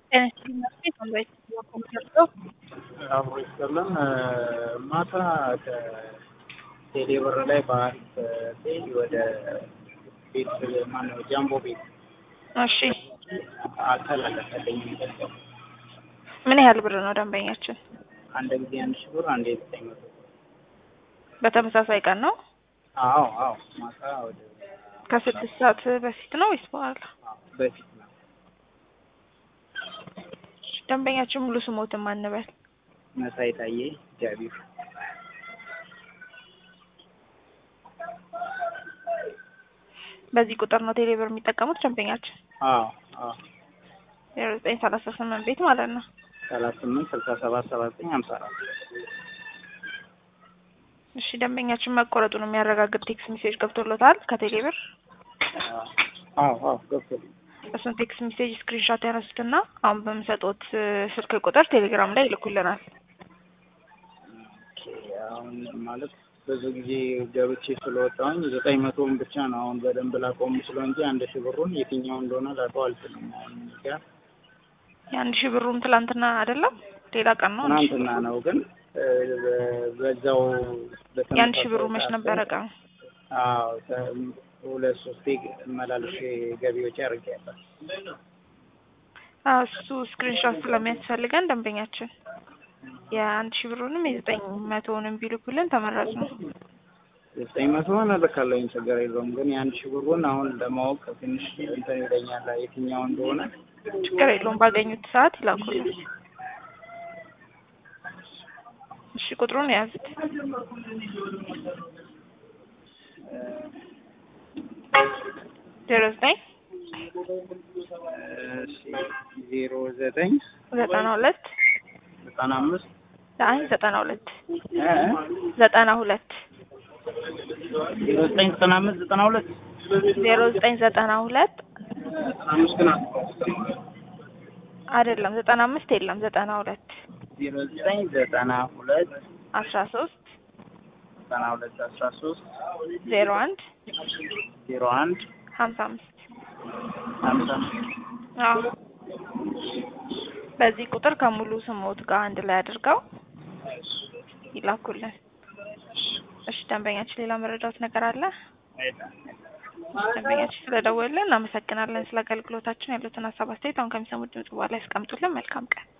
አብሮ ይስጥልን። ማታ ከቴሌ ብር ላይ በአሪፍ ፔጅ ወደ ቤት ማነው ጃምቦ ቤት እሺ አልተላለፈልኝም ገንዘብ። ምን ያህል ብር ነው ደንበኛችን? አንድ ጊዜ አንድ ሺህ ብር፣ አንዴ ዘጠኝ መቶ በተመሳሳይ ቀን ነው? አዎ አዎ፣ ማታ ወደ ከስድስት ሰዓት በፊት ነው ወይስ በኋላ? በፊት ነው። ደንበኛችን ሙሉ ስሞትን ማንበል? መሳይ ታዬ ጃቢር። በዚህ ቁጥር ነው ቴሌ ብር የሚጠቀሙት ደንበኛችን? አዎ አዎ፣ ዜሮ ዘጠኝ ሰላሳ ስምንት ቤት ማለት ነው። ሰላሳ ስምንት ስልሳ ሰባት ሰባ ዘጠኝ ሀምሳ አራት እሺ ደንበኛችን መቆረጡን የሚያረጋግጥ ቴክስት ሜሴጅ ገብቶሎታል ከቴሌ ብር? አዎ አዎ፣ ገብቶልኝ እሱን ቴክስት ሜሴጅ ስክሪንሾት ያነሱትና አሁን በምሰጡት ስልክ ቁጥር ቴሌግራም ላይ ይልኩልናል። ኦኬ፣ አሁን ማለት ብዙ ጊዜ ገብቼ ስለወጣሁኝ ዘጠኝ መቶውን ብቻ ነው አሁን በደንብ ላውቀው የምችለው እንጂ አንድ ሺህ ብሩን የትኛው እንደሆነ ላውቀው አልችልም። አሁን እዚህ ጋር የአንድ ሺህ ብሩን ትላንትና አይደለም ሌላ ቀን ነው። አንድ ሺህ ትናንትና ነው ግን እ፣ በዛው የአንድ ሺህ ብሩ መች ነበረ ቀኑ? አዎ ተ- ሁለት ሶስቴ መላልሼ ገቢዎች አድርጌያለሁ። አዎ እሱ ስክሪንሾት ስለሚያስፈልገን ደንበኛችን የአንድ ሺህ ብሩንም የዘጠኝ መቶውንም ቢልኩልን ተመራጭ ነው። ዘጠኝ መቶ ሆነ ልካለኝ ችግር የለውም። ግን የአንድ ሺህ ብሩን አሁን ለማወቅ ትንሽ እንትን ይለኛል የትኛው እንደሆነ። ችግር የለውም ባገኙት ሰዓት ይላኩልን። እሺ ቁጥሩን የያዙት ዜሮ ዘጠኝ እሺ ዜሮ ዘጠኝ ዘጠና ሁለት ዘጠና አምስት አይ ዘጠና ሁለት እ ዘጠና ሁለት ዜሮ ዘጠኝ ዘጠና አምስት ዘጠና ሁለት ዜሮ ዘጠኝ ዘጠና ሁለት ዘጠና አምስት ግን አይደለም ዘጠና አምስት የለም ዘጠና ሁለት ዜሮ ዘጠኝ ዘጠና ሁለት አስራ ሶስት ዘጠና ሁለት አስራ ሶስት ዜሮ አንድ ዜሮ አንድ ሀምሳ አምስት ሀምሳ አምስት አዎ በዚህ ቁጥር ከሙሉ ስሞት ጋር አንድ ላይ አድርገው ይላኩልን። እሺ ደንበኛችን ሌላ መረዳት ነገር አለ? ደንበኛችን ስለደወልን እናመሰግናለን። ስለ አገልግሎታችን ያሉትን ሀሳብ አስተያየት አሁን ከሚሰሙት ድምጽ በኋላ ያስቀምጡልን። መልካም ቀን።